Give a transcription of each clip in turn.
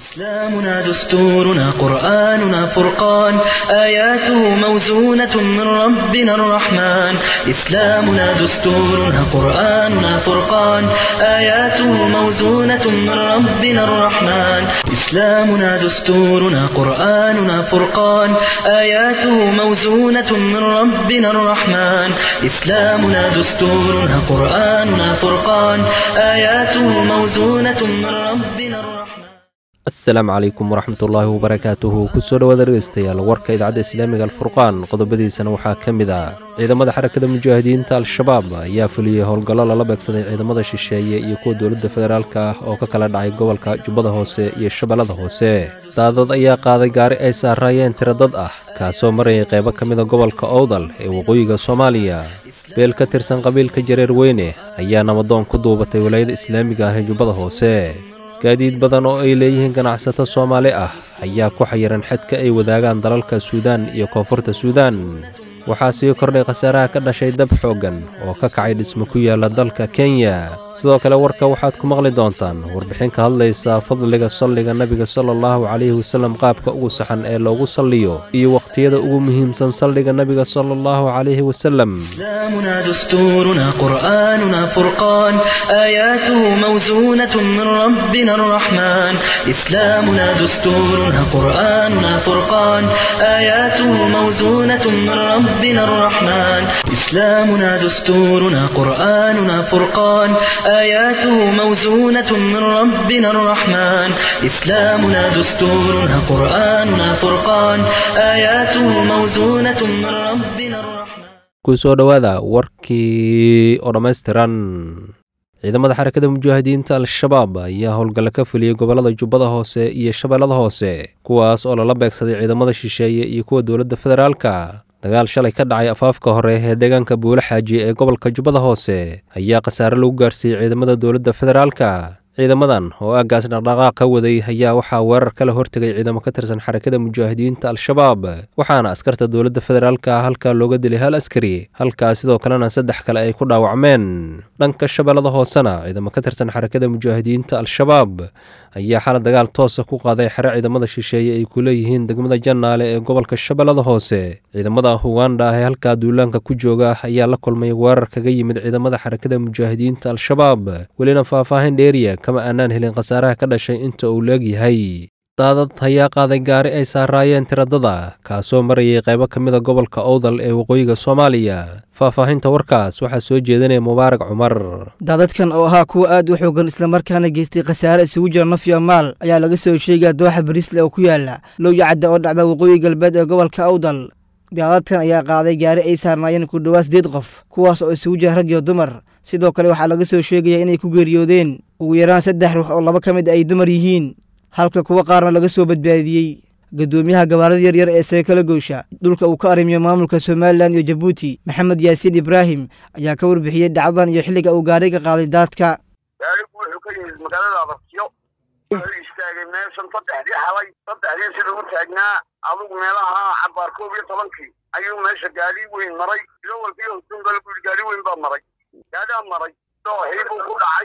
إسلامنا دستورنا قرآننا فرقان آياته موزونة من ربنا الرحمن إسلامنا دستورنا قرآننا فرقان آياته موزونة من ربنا الرحمن إسلامنا دستورنا قرآننا فرقان آياته موزونة من ربنا الرحمن إسلامنا دستورنا قرآننا فرقان آياته موزونة من ربنا الرحمن asalaamu calaykum waraxmatullaahi wabarakaatuhu kusoo dhowaada dhegeystayaal warka idaacadda islaamiga alfurqaan qodobadiisana waxaa ka mid ah ciidamada xarakada mujaahidiinta al-shabaab ayaa fuliyey howlgallo lala beegsaday ciidamada shisheeye iyo kuwa dowladda federaalk ah oo ka kala dhacay gobolka jubbada hoose iyo shabeellada hoose daadad ayaa qaaday gaari ay saaraayeen tiro dad ah kaasoo marayay qaybo ka mida gobolka owdal ee waqooyiga soomaaliya beel ka tirsan qabiilka jareer weyne ayaa namadoon ku duubatay walaayada islaamiga ah ee jubbada hoose gaadiid badan oo ay leeyihiin ganacsato soomaali ah ayaa ku xayiran xadka ay wadaagaan dalalka suudaan iyo koonfurta suudaan waxaa sii kordhay khasaaraha ka dhashay dab xooggan oo ka kacay dhismo ku yaala dalka kenya sidoo kale warka waxaad ku maqli doontaan warbixin ka hadlaysa fadliga salliga nebiga sala allahu calayhi wasallam qaabka ugu saxan ee loogu salliyo iyo wakhtiyada ugu muhiimsan salliga nebiga sala allahu calayhi wasallam إسلامنا دستورنا قرآننا فرقان آياته موزونة من ربنا الرحمن إسلامنا دستورنا قرآننا فرقان آياته موزونة من ربنا الرحمن إسلامنا دستورنا قرآننا فرقان آياته موزونة من ربنا الرحمن إسلامنا دستورنا قرآننا فرقان آياته موزونة من ربنا الرحمن kusoo dhowaada warkii oo dhammaystiran ciidamada xarakada mujaahidiinta al-shabaab ayaa howlgalle ka fuliyey gobollada jubbada hoose iyo shabeellada hoose kuwaas oo lala beegsaday ciidamada shisheeye iyo kuwa dowladda federaalka dagaal shalay ka dhacay afaafka hore ee deegaanka buule xaaji ee gobolka jubbada hoose ayaa khasaare lagu gaarsiiyey ciidamada dowladda federaalka ciidamadan oo aaggaas dhaqdhaqaaq ka waday ayaa waxaa weerar kala hortegay ciidamo ka tirsan xarakada mujaahidiinta al-shabaab waxaana askarta dowladda federaalka halkaa looga dilay hal askari halkaa sidoo kalena saddex kale ay ku dhaawacmeen dhanka shabeellada hoosena ciidamo ka tirsan xarakada mujaahidiinta al-shabaab ayaa xala dagaal toosa ku qaaday xere ciidamada shisheeye ay ku leeyihiin degmada jannaale ee gobolka shabeellada hoose ciidamada uganda ah ee halkaa duulaanka ku jooga ayaa la kulmay weerar kaga yimid ciidamada xarakada mujaahidiinta al-shabaab welina faahfaahin dheeriya kama aanaan helin khasaaraha ka dhashay inta uu leegyahay daadad ayaa qaaday gaari ay saaraayeen tiradada kaasoo marayay qaybo ka mida gobolka owdal ee waqooyiga soomaaliya faahfaahinta warkaas waxaa soo jeedinaya mubaarak cumar daadadkan oo ahaa kuwa aad u xoogan islamarkaana geystay khasaare isugu jira naf iyo maal ayaa laga soo sheegaya dooxa bariisle oo ku yaala lowya cadda oo dhacda waqooyi galbeed ee gobolka awdal daadadkan ayaa qaaday gaari ay saarnaayeen ku dhowaad sideed qof kuwaas oo isugu jira rag iyo dumar sidoo kale waxaa laga soo sheegaya inay ku geeriyoodeen ugu yaraan saddex ruux oo laba ka mid ay dumar yihiin halka kuwa qaarna laga soo badbaadiyey guddoomiyaha gabaarada yaryar ee seekala goysha dhulka uu ka arrimiyo maamulka somalilan iyo jabuuti maxamed yaasiin ibraahim ayaa ka warbixiyey dhacdadan iyo xilliga uu gaariga qaaday daadka gaarigu wuxuu ka yimid magaalada abartiyo wuxuu istaagay meeshan saddexdii xalay saddexdii sida u taagnaa adugu meelaha cabaar koob iyo tobankii ayuu meesha gaari weyn maray ilowalkii hostungal buu yidhi gaari weyn baa maray gaarigaa maray dooxii buu ku dhacay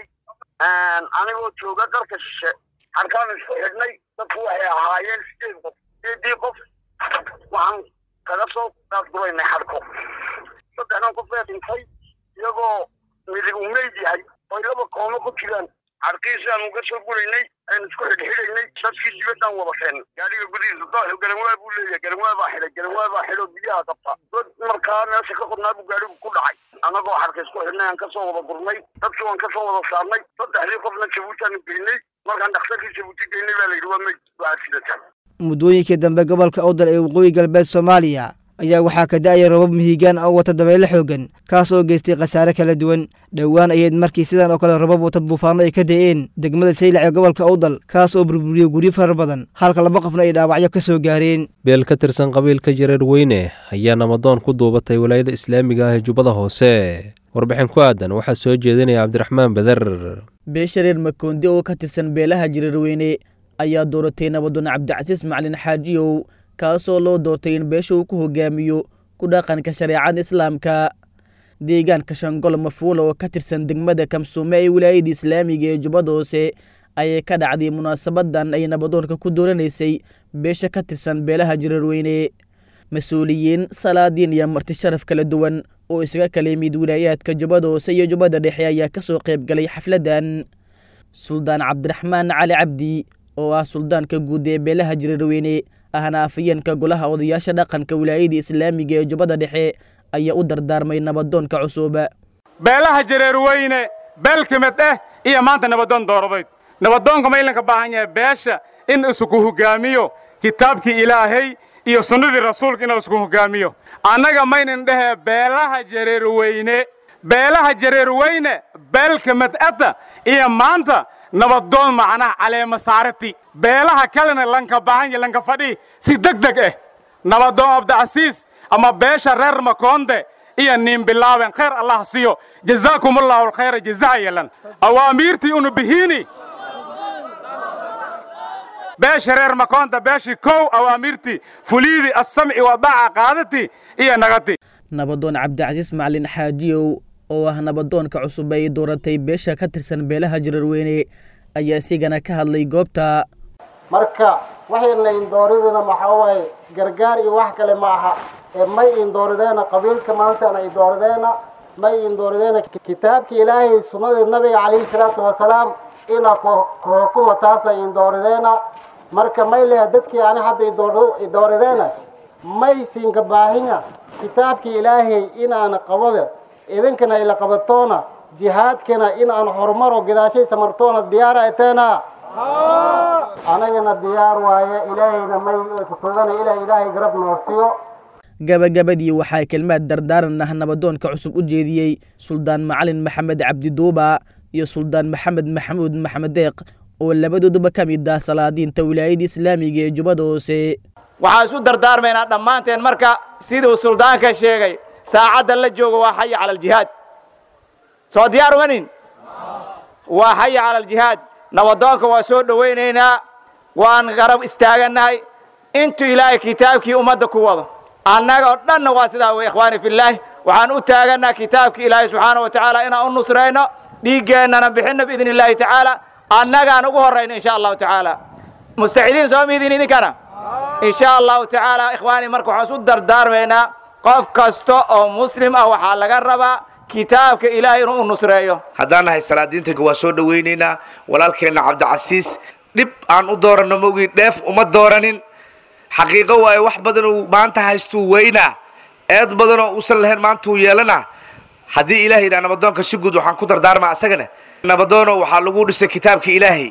anigoo jooga dalka shishe harkaan isku xidhnay dadku waxay ahaayeen sideed qof sideedii qof waxaan kaga soo daadguraynay xadhko saddexdan qof bee dhintay iyagoo midig uu meyd yahay oy laba koomo ku jiraan xadhkiisaan uga soo guraynay aynu isku xidhxidhaynay dadkii dibadaan wada keenay gaariga gudihiisa dooxu garanwaa buu leeyahay garanwaa baa xidhay garanwaa baa xidho biyaha qabta dad markaa meesha ka qodnaa buu gaarigu ku dhacay annagoo xadhka isku xidhnay aan kasoo wada gurnay dadkii waan kasoo wada saarnay saddexdii qofna jabuutaanu geynay markaan dhakhtarkii jabuuti geynay baa la yidhi waa meyd waa sidatan muddooyinkii dambe gobolka awdal ee waqooyi galbeed soomaaliya ayaa waxaa ka da'aya robab mihigaan oo wata dabeyle xoogan kaas oo geystay khasaare kala duwan dhowaan ayayd markii sidan oo kale robab wata duufaano ay ka da'een degmada saylac ee gobolka awdal kaas oo burburiyey guryo farar badan halka laba qofna ay dhaawacyo ka soo gaareen beel ka tirsan qabiilka jareer weyne ayaa namadoon ku duubatay walaayada islaamiga ah ee jubbada hoose warbixin ku aadan waxaa soo jeedinaya cabdiraxmaan beder beeshareer makoondi oo ka tirsan beelaha jareerweyne ayaa dooratay nabadoon cabdicasiis macalin xaajiyow kaasoo loo doortay in beesha uu ku hogaamiyo ku dhaqanka shareecada islaamka deegaanka shangol mafuula oo ka tirsan degmada kamsuume ee wilaayada islaamiga ee jubbada hoose ayay ka dhacday munaasabadan ay nabadoonka ku dooranaysay beesha ka tirsan beelaha jirarweyne mas-uuliyiin salaadiin iyo marti sharaf kala duwan oo isaga kala yimid wilaayaadka jubbada hoose iyo jubbada dhexe ayaa ka soo qayb galay xafladdan suldaan cabdiraxmaan cali cabdi oo ah suldaanka guud ee beelaha jirarweyne ahna afayeenka golaha odayaasha dhaqanka wilaayada islaamiga ee jubbada dhexe ayaa u dardaarmay nabadoonka cusub beelaha jareerweyne beel ka mid ah iyo maanta nabadoon dooradayd nabadoonka ma ilanka baahan yahay beesha in isku hoggaamiyo kitaabkii ilaahay iyo sunnadii rasuulka in isku hoggaamiyo annaga maynan dhehee beelaha jareerweyne beelaha jareerweyne beel ka mid adda iyo maanta nabadoon macnaha caleema saarati beelaha kalena lanka baahan yahay lanka fadhi si deg deg ah nabadoon abdicasiis ama beesha reer makoonde iyo nin bilaaben khayr allah siyo jazaakum allahu alkhayra jazaa yelan awaamiirtii unu bihiini beesha reer makoonta beeshii kow awaamiirtii fuliidii assamci wadaaca qaadati iyo nagati nabadoon cabdicasiis macalin xaajiyow oo ah nabadoonka cusub ay dooratay beesha ka tirsan beelaha jirarweyne ayaa isigana ka hadlay goobta marka waxayna indooridina maxaa waaye gargaar iyo wax kale ma aha ee may indoorideenna qabiilka maantana indoorideenna may indoorideenna kitaabka ilaahay sunnadii nabiga calayhi salaatu wasalaam inaa kuhukuma taasna indoorideenna marka may leha dadkii ani hadda idoorideenna may siinka baahinya kitaabkii ilaahay inaana qabade idinkana ila qabatoona jihaadkana in aan horumaro gadaashay samartoona diyaara eteena anagana diyaar waaye ilaahayna may kutugana ilaa ilaahay garab noo siiyo gabagabadii waxaa kelmaad dardaaran ah nabadoonka cusub u jeediyey suldaan macalin maxamed cabdiduuba iyo suldaan maxamed maxamuud maxamed deeq oo labadooduba ka mid ah salaadiinta wilaayada islaamiga ee jubbada hoose waxaan isu dardaarmaynaa dhammaanteen marka siduu suldaanka sheegay saacadda la joogo waa xaya cala aljihaad soo diyaar umanin waa xaya cala aljihaad nabadoonka waa soo dhowaynaynaa waan garab istaagannahay intuu ilaahay kitaabkii ummadda ku wado annaga oo dhanna waa sidaa wey ikhwaani fillaahi waxaan u taagannaha kitaabkii ilaahay subxaana wa tacaala inaan u nusrayno dhiiggeennana bixinno biidni illaahi tacaala annagaan ugu horrayno insha allahu tacaala mustaxidiin soo miidin idinkana insha allahu tacaala ikhwaani marka waxaan isu dardaarmaynaa qof kasta oo muslim ah waxaa laga rabaa kitaabka ilaahay inuu u nusreeyo haddaan nahay salaadiintanka waa soo dhowaynaynaa walaalkeenna cabdicasiis dhib aan u dooranno mogii dheef uma dooranin xaqiiqo waaye wax badanuu maanta haystuu weynaa eed badanoo uusan lahayn maantuu yeelanaa haddii ilahay yidhaha nabadoonka si guud waxaan ku dardaarmaa asagana nabadoono waxaa lagu dhisay kitaabka ilaahay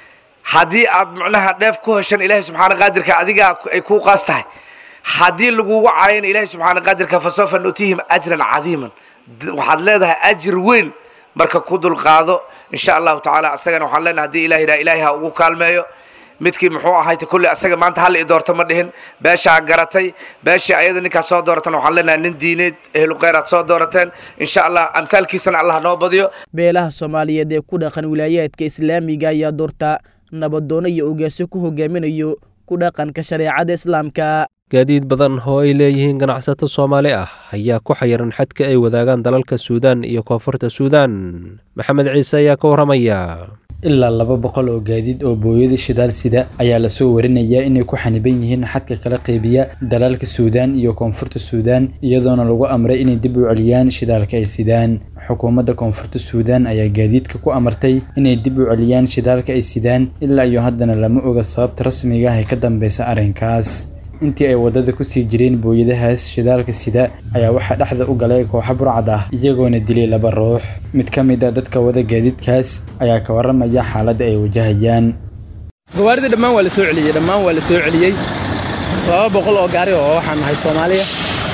haddii aad macnaha dheef ku heshan ilaahay subxaana qaadirka adigaa ay kuu qaas tahay haddii lagugu caayana ilaahay subxaana qaadirka fasawfa nutiihim ajran cadiiman waxaad leedahay ajir weyn marka ku dulqaado insha allahu tacaala asagana waxaan leenahay hadii ilah yidhaha ilaahay ha ugu kaalmeeyo midkii muxuu ahayta kulli asaga maanta hal i doorto ma dhihin beeshaa garatay beeshii ayada ninkaas soo dooratana waxaan leenahay nin diineed ehlu khayraad soo doorateen insha allah amhaalkiisana allah noo badiyo beelaha soomaaliyeed ee ku dhaqan wilaayaadka islaamiga ayaa doorta nabadoono iyo ogaasyo ku hogaaminayo ku dhaqanka shareecada islaamka gaadiid badan oo ay leeyihiin ganacsato soomaali ah ayaa ku xayiran xadka ay wadaagaan dalalka suudaan iyo koonfurta suudaan maxamed ciise ayaa ka warramaya ilaa laba boqol oo gaadiid oo booyada shidaal sida ayaa lasoo warinayaa inay ku xaniban yihiin xadka kala qeybiya dalalka suudaan iyo koonfurta suudaan iyadoona lagu amray inay dib u celiyaan shidaalka ay sidaan xukuumadda koonfurta suudaan ayaa gaadiidka ku amartay inay dib u celiyaan shidaalka ay sidaan ilaa iyo haddana lama oga sababta rasmiga ah ee ka dambeysa arrinkaas intii ay waddada kusii jireen booyadahaas shidaalka sida ayaa waxaa dhexda u galay kooxa burcad ah iyagoona dilay laba ruux mid ka mid a dadka wada gaadiidkaas ayaa ka warramaya xaaladda ay wajahayaan gawaarida dhammaan waa la soo celiyey dhammaan waa la soo celiyey laba boqol oo gaari oo waxaan nahay soomaaliya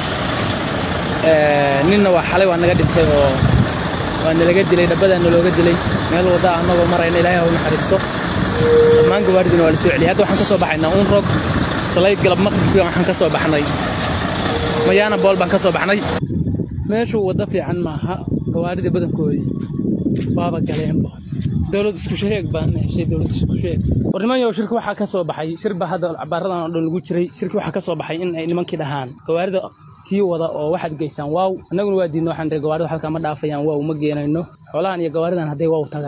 ninna waa xalay waa naga dhintay oo waa nalaga dilay dhabbadaana looga dilay meel wadda annagoo marayna ilaahay ha u naxariisto dhammaan gawaaridina waa la soo celiyey hadda waxaan ka soo baxaynaa uun rog salay galab maqribkii waxaan ka soo baxnay mayaana bool baan ka soo baxnay meeshu waddo fiican maaha gawaaridii badankoodii waaba galeenba dowlad isku sheeg baan heshay dowlad isku sheeg war nimanyow shirki waxaa ka soo baxay shir baa hadda cabaaradan oo dhan lagu jiray shirki waxaa ka soo baxay in ay nimankii dhahaan gawaarida sii wada oo waxaad geysaan waaw annaguna waa diidna waxaan dhihi gawaarida halkaa ma dhaafayaan waaw ma geenayno xoolahan iyo gawaaridan hadday waaw tagaan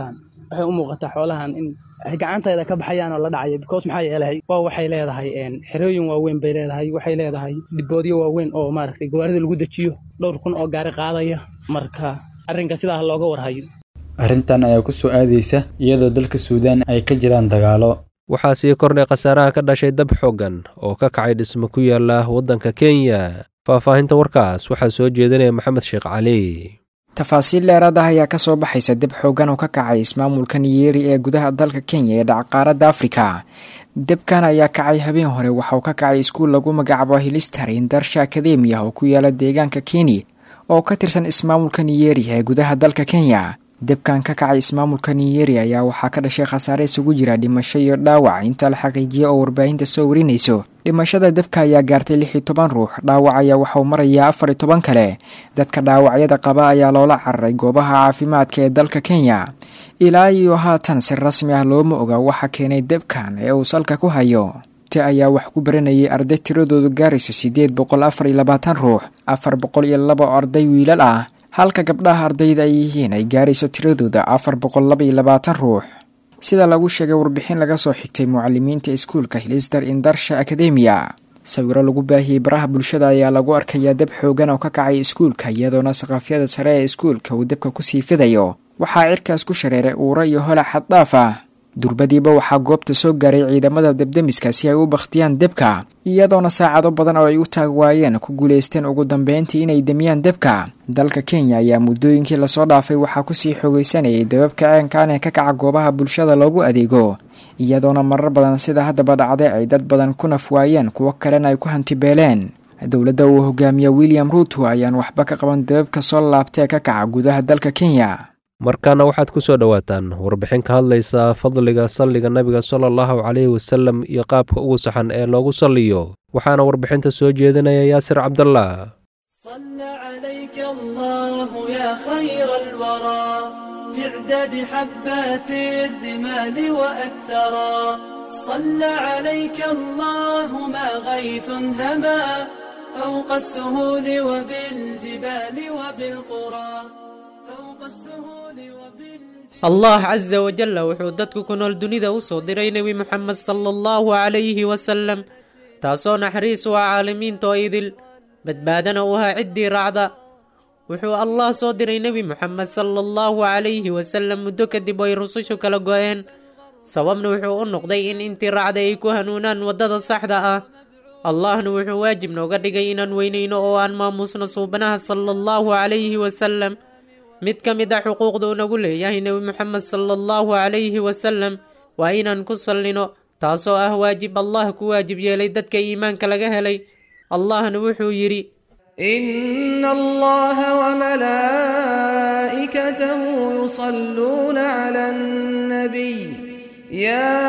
waxay u muuqataa xoolahan in ay gacantayda ka baxayaan oo la dhacaya because maxaa yeelay waa waxay leedahay xerooyin waaweyn bay leedahay waxay leedahay dhiboodyo waaweyn oo maaragtay gawaarida lagu dejiyo dhowr kun oo gaari qaadaya marka arrinka sidaa looga warhayo arrintan ayaa ku soo aadaysa iyadoo dalka suudaan ay ka jiraan dagaalo waxaa sii kordhay khasaaraha ka dhashay dab xooggan oo ka kacay dhismo ku yaala waddanka kenya faahfaahinta warkaas waxaa soo jeedinaya maxamed sheekh cali tafaasiil dheeraad ah ayaa kasoo baxaysa deb xoogan oo ka kacay ismaamulka niyeeri ee gudaha dalka kenya ee dhacqaaradda afrika debkan ayaa kacay habeen hore waxauu ka kacay iskuul lagu magacaabo hilistar indarsha akademiya oo ku yaala deegaanka keni oo ka tirsan ismaamulka niyeeri ee gudaha dalka kenya debkan ka kacay ismaamulka niyeeri ayaa waxaa ka dhashay khasaare isugu jira dhimasho iyo dhaawac inta la xaqiijiyay oo warbaahinta soo warinayso dhimashada debka ayaa gaartay lix iyo toban ruux dhaawac ayaa waxauu marayaa afar iyo toban kale dadka dhaawacyada qaba ayaa loola cararay goobaha caafimaadka ee dalka kenya ilaa iyo haatan si rasmi ah looma oga waxa keenay debkan ee uu salka ku hayo te ayaa wax ku baranayay arday tiradoodu gaarayso siddeed boqol afar iyo labaatan ruux afar boqol iyo laba arday wiilal ah halka gabdhaha ardayda ay yihiin ay gaarayso tiradooda afar boqol laba iyo labaatan ruux sida lagu sheegay warbixin laga soo xigtay mucalimiinta iskuulka hilistar indarsha akademiya sawiro lagu baahiyey baraha bulshada ayaa lagu arkayaa deb xoogan oo ka kacay iskuulka iyadoona saqafyada sare ee iskuulka uu debka kusii fidayo waxaa cirkaas ku shareeray uura iyo hola xaddhaaf ah durbadiiba waxaa goobta soo gaaray ciidamada debdemiska si ay u bakhtiyaan debka iyadoona saacado badan oo ay u taag waayeen ku guulaysteen ugu dambeyntii inay demiyaan debka dalka kenya ayaa muddooyinkii lasoo dhaafay waxaa kusii xoogaysanayay debabka ceenkaan ee ka kaca goobaha bulshada loogu adeego iyadoona marar badan sida haddaba dhacday ay dad badan ku naf waayeen kuwo kalena ay ku hantibeeleen dowladda uu hogaamiya william ruuto ayaan waxba ka qaban debabka soo laabtee ka kaca gudaha dalka kenya markaana waxaad ku soo dhowaataan warbixin ka hadlaysa fadliga salliga nabiga sala allahu caleyhi wasallam iyo qaabka ugu saxan ee loogu salliyo waxaana warbixinta soo jeedinaya yaasir cabdallah تعداد حبات الرمال وأكثرا صلى عليك الله ما غيث هما فوق السهول وبالجبال وبالقرى allah casa wajalla wuxuu dadku ku nool dunida u soo diray nebi moxamed sala allahu calayhi wasalam taasoo naxariis u ah caalamiinta oo idil badbaadana u ahaa ciddii raacda wuxuu allah soo diray nebi moxamed sala allahu calayhi wasalam muddo kadib oo ay rusushu kala go-een sababna wuxuu u noqday in intii raacday ay ku hanuunaan waddada saxda ah allahna wuxuu waajib nooga dhigay inaan weynayno oo aan maamuusno suubanaha sala allahu calayhi wasalam mid ka mid a xuquuqda uu nagu leeyahay nebi moxamed sala allahu calayhi wasalam waa inaan ku sallino taasoo ah waajib allah ku waajib yeelay dadka iimaanka laga helay allahna wuxuu yidhi إن الله وملائكته يصلون على النبي يا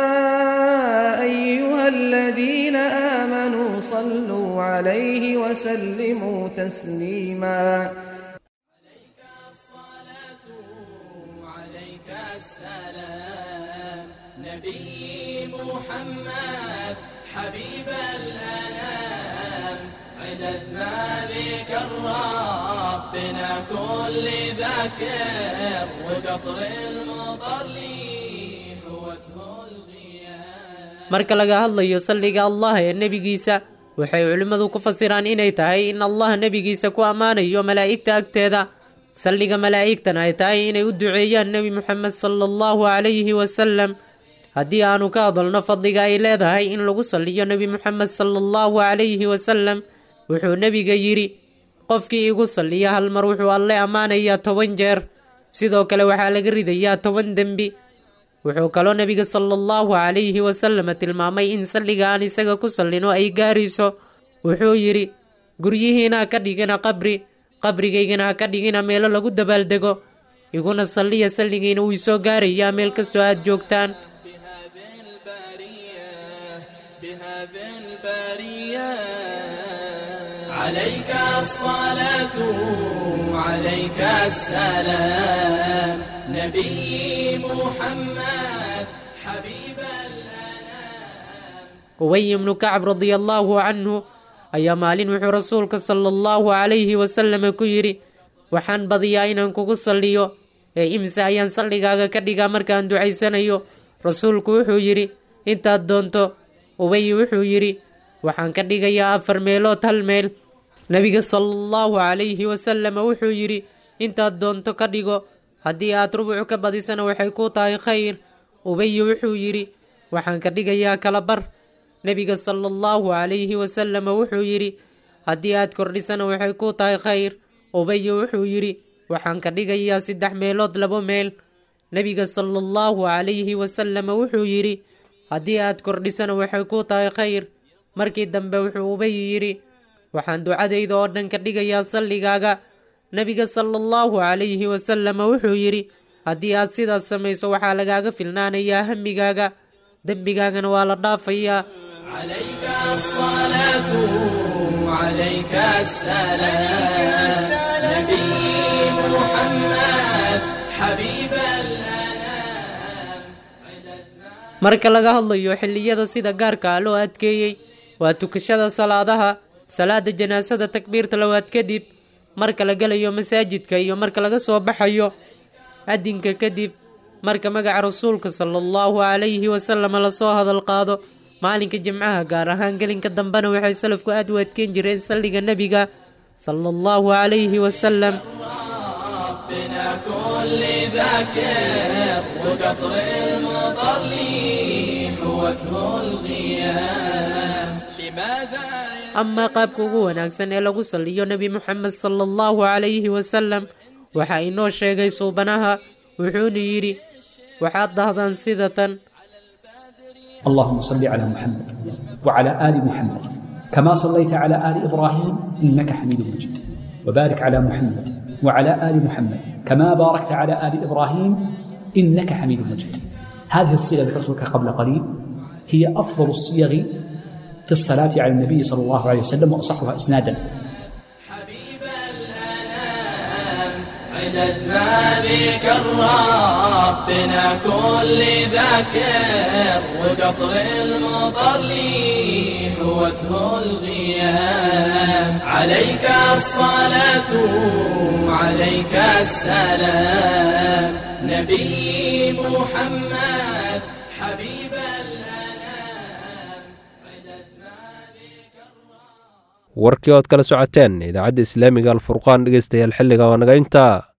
أيها الذين آمنوا صلوا عليه وسلموا تسليما نبي محمد حبيب الأنام عددنا ذيك ربنا كل ذاكر وقطر المطر لي حوته marka laga hadlayo salliga allah ee nebigiisa waxay culimmadu ku fasiraan inay tahay in allah nebigiisa ku ammaanayo malaa'igta agteeda salliga malaa'igtana ay tahay inay u duceeyaan nebi moxamed sala allahu calayhi wasalam haddii aanu ka hadalno fadliga ay leedahay in lagu salliyo nebi moxamed sala allahu calayhi wasalam wuxuu nebiga yidhi qofkii igu salliya hal mar wuxuu alle ammaanayaa toban jeer sidoo kale waxaa laga ridayaa toban dembi wuxuu kaloo nebiga sala allahu calayhi wasalam tilmaamay in salliga aan isaga ku sallino ay gaarayso wuxuu yidhi guryihiina ha ka dhigina qabri qabrigaygana ha ka dhigina meelo lagu dabaaldego iguna salliya salligiina wuu isoo gaarayaa meel kastoo aad joogtaan عليك الصلاة عليك السلام نبي محمد حبيب ubay ibnu kacab radia allaahu canhu ayaa maalin wuxuu rasuulka sala allahu calayhi wasalama ku yidhi waxaan badiyaa inaan kugu salliyo ee imise ayaan salligaaga ka dhigaa markaan ducaysanayo rasuulku wuxuu yidhi intaad doonto ubay wuxuu yidhi waxaan ka dhigayaa afar meelood hal meel nebiga sala allahu calayhi wasalama wuxuu yidhi intaad doonto ka dhigo haddii aad rubuc ka badisana waxay kuu tahay khayr ubayi wuxuu yidhi waxaan ka dhigayaa kala bar nebiga sala allahu calayhi wasalama wuxuu yidhi haddii aad kordhisana waxay kuu tahay khayr ubayi wuxuu yidhi waxaan ka dhigayaa saddex meelood labo meel nebiga sala allahu calayhi wasalama wuxuu yidhi haddii aad kordhisana waxay kuu tahay khayr markii dambe wuxuu ubayi yidhi waxaan ducadayda oo dhan ka dhigayaa salligaaga nebiga sala allahu calayhi wasalama wuxuu yidhi haddii aad sidaas samayso waxaa lagaaga filnaanayaa hamigaaga dembigaagana waa la dhaafayaa عليك الصلاة عليك السلام نبي محمد حبيب marka laga hadlayo xilliyada sida gaarka ah loo adkeeyey waa tukashada salaadaha salaada janaasada takbiirta labaad kadib marka la gelayo masaajidka iyo marka laga soo baxayo adinka kadib marka magaca rasuulka sala allahu calayhi wasalama lasoo hadal qaado maalinka jimcaha gaar ahaan gelinka dambena waxay salafku aad u adkeyn jireen salliga nebiga sala allahu calayhi wasalam ربنا كل ذاكر وقطر المطر لي حوته الغيام لماذا amaa qaabka ugu wanaagsan ee lagu salliyo nebi moxamed sala allahu calayhi wasalam waxaa inoo sheegay suubanaha wuxuuna yidhi waxaad dhahdaan sida tan اللهم صل على محمد وعلى آل محمد كما صليت على آل إبراهيم إنك حميد مجيد وبارك على محمد وعلى آل محمد كما باركت على آل إبراهيم إنك حميد مجيد هذه الصيغة ذكرت لك قبل قليل هي أفضل الصيغ في الصلاة على النبي صلى الله عليه وسلم وأصحها إسنادا عدد ما ذكر ربنا كل ذاكر وقطر المطر لي حوته الغيام عليك الصلاة عليك السلام نبي محمد حبيب warkii ood kala socoteen idaacadda islaamiga alfurqaan dhegeystayaal xilliga waa naga intaa